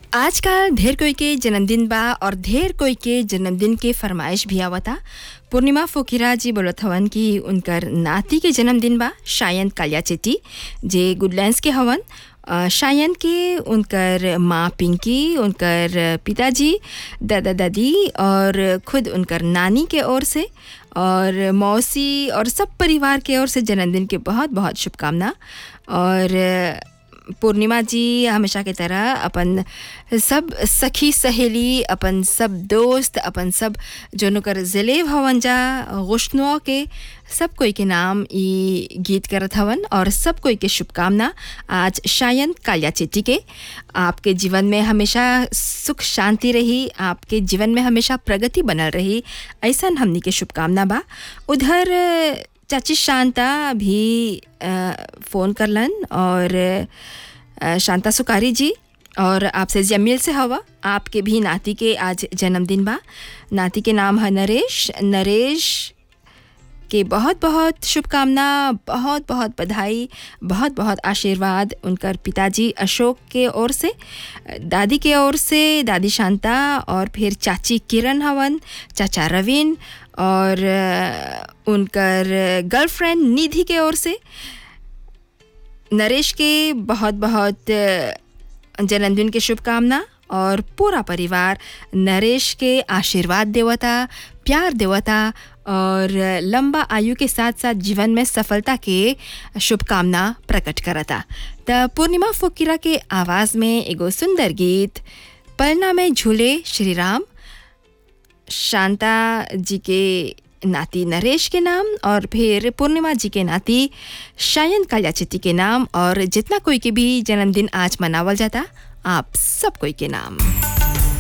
आजकल ढेर कोई के जन्मदिन बा और ढेर कोई के जन्मदिन के फरमाइश भी आवता पूर्णिमा फुकिरा जी बोलत हवन कि उनकर नाती के जन्मदिन बा शायन कालिया चेटी जे गुडलैंड्स के हवन अ, शायन के उनकर माँ पिंकी उनकर पिताजी दादा दादी और खुद उनकर नानी के ओर से और मौसी और सब परिवार के ओर से जन्मदिन के बहुत बहुत शुभकामना और पूर्णिमा जी हमेशा की तरह अपन सब सखी सहेली अपन सब दोस्त अपन सब जोन ओकर जलेब हवन जा गुश्नुआ के सब कोई के नाम ई गीत करत हवन और सब कोई के शुभकामना आज शायन कालिया चेटी के आपके जीवन में हमेशा सुख शांति रही आपके जीवन में हमेशा प्रगति बनल रही ऐसा हमनी के शुभकामना बा उधर चाची शांता भी अ, फ़ोन करलन और अ, शांता सुकारी जी और आपसे जमील से हवा आपके भी नाती के आज जन्मदिन बा नाती के नाम है नरेश नरेश के बहुत बहुत शुभकामना बहुत बहुत बधाई बहुत बहुत आशीर्वाद उनकर पिताजी अशोक के ओर से दादी के ओर से दादी शांता और फिर चाची किरण हवन चाचा रवीन और अ, उनकर गर्लफ्रेंड निधि के ओर से नरेश के बहुत बहुत अ, जन्मदिन की शुभकामना और पूरा परिवार नरेश के आशीर्वाद देवता प्यार देवता और लंबा आयु के साथ साथ जीवन में सफलता के शुभकामना प्रकट करता त पूर्णिमा फुकिरा के आवाज़ में एगो सुंदर गीत पलना में झूले श्री राम शांता जी के नाती नरेश के नाम और फिर पूर्णिमा जी के नाती शायन कालियाचिती के नाम और जितना कोई के भी जन्मदिन आज मनावल जाता आप सब कोई के नाम